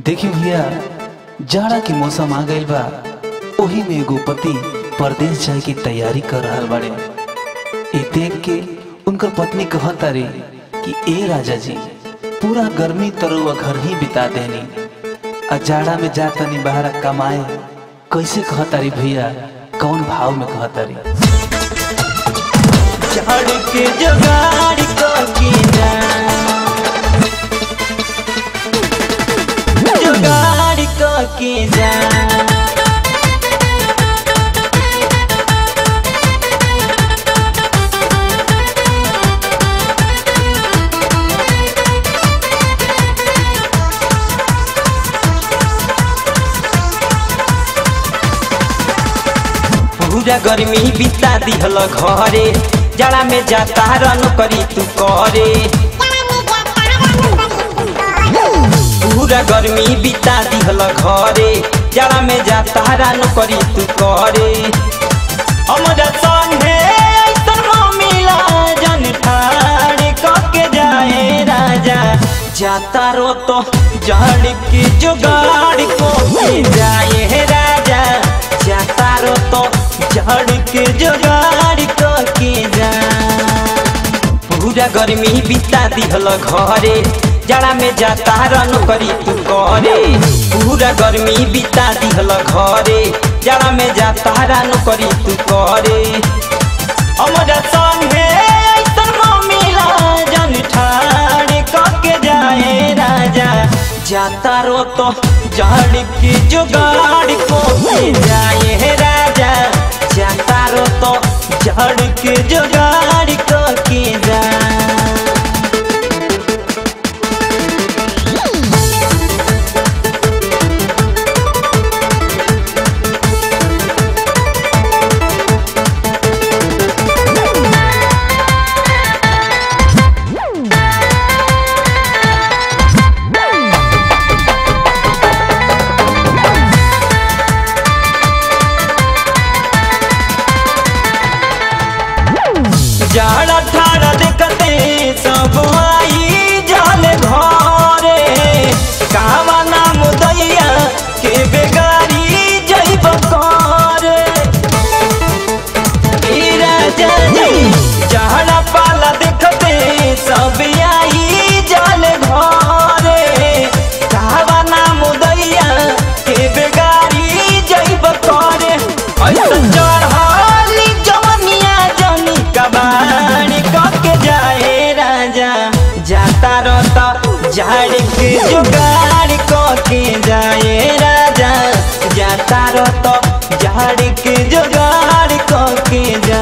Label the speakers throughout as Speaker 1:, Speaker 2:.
Speaker 1: देखी भैया जाड़ा के मौसम आ गइल बा ओही में एगो पति परदेश जाए की तैयारी कर रहल बाड़े ए देख के उनकर पत्नी कहत तारी कि ए राजा जी पूरा गर्मी तरुआ घर ही बिता देनी आ जाड़ा में जा तनी बाहर कमाए कैसे कहत तारी भैया कौन भाव में कहत तारी
Speaker 2: झाड़ के जुगाड़ को कीना जुगाड़ को कीना पूरा गर्मी बिता दिहल घरे जाड़ा में जाता रन करी तू करे पूरा गर्मी बिता दिहल घरे जाड़ा में जाता रन करी तू करे हमरा संगे ऐसन मिला जन ठाड़ के जाए राजा जाता रो तो जड़ के जुगाड़ को के जाए राजा जाता रो तो जड़ के जुगाड़ को के जा पूरा गर्मी बिता दिहल घरे जाड़ा में जाता रन करी तू करे पूरा गर्मी बिता दिहल घरे जाड़ा में जाता रन करी तू करे हमरा संगे ऐसन मिला जन ठाड़ के जाए राजा जाता रो तो जड़ के जुगाड़ को के जाए राजा जाता रो तो जड़ के जुगाड़ को के जा जाड़ा ठाड़ा देखते सब आई जल घरे कावा नाम दैया के बेगारी जैब करे ए राजा जी जाड़ा पाला देखते सब आई जल घरे कावा नाम दैया के बेगारी जैब करे ऐसा चढ़ाली जवनिया जनी कबाड़ी के जाए राजा जाता रहता झाड़ के जुगाड़ के जाए राजा जाता रहता झाड़ के जुगाड़ के जा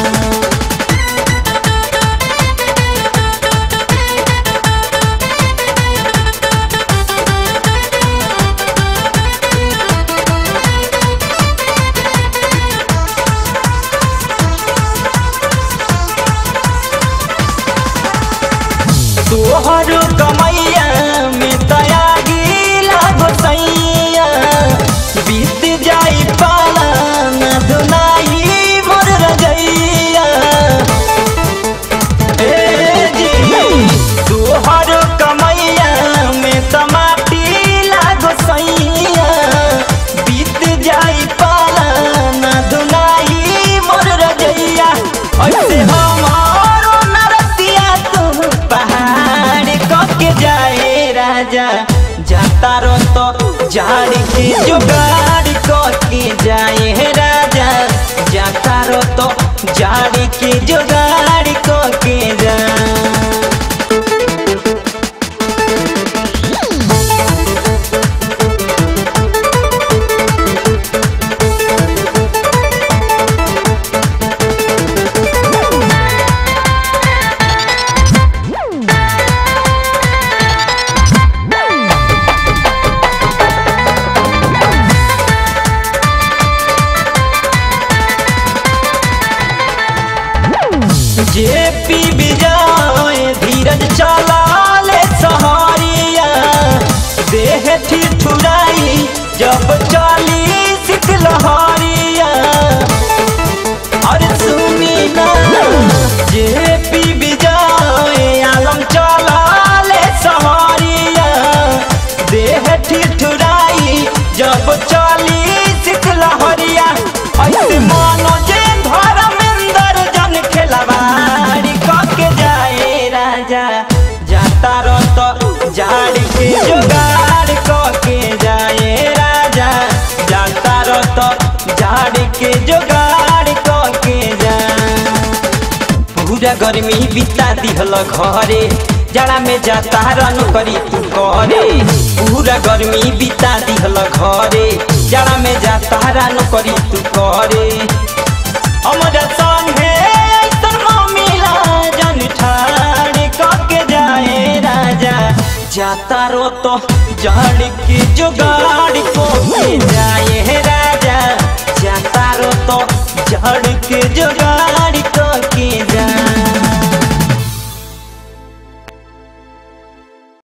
Speaker 2: तोहर कमैया में तयागी लागो सैया बीत जाई पाला न दुनाई मोर रजैया ए जी तोहर कमैया में तमाटी लागो सैया बीत जाई पाला न दुनाई मोर रजैया ऐसे हमारो नरतिया तू पहाड़ के जाए राजा जाता रो तो झाड़ के जुगाड़ के जाए राजा जाता रो तो झाड़ के जुगाड़ के जा जे पी विजय धीरज चला ले सहारिया देह ठिठुराई जब चली सिख लहरिया अरे सुनी ना जे पी विजय आलम चला ले सहारिया देह ठिठ जब चली शीतला हरिया ऐसे मानो जे धर्मेंद्र जन खेलवाड़ी के जाए राजा जाता रत जाड़ के जुगाड़ के जाए राजा जाता रत झाड़ के जुगाड़ के जा पूरा गर्मी बिता दिहल घरे जाड़ा में जाता रन करी तू करे पूरा गर्मी बिता दिहल घरे जाड़ा में जाता रन करी तू करे हमरा संगे ऐसन मिला जन ठाड़ के जाए राजा जाता रो तो झाड़ के जुगाड़ को के जाए राजा जाता रो तो झाड़ के जुगाड़ को के जाए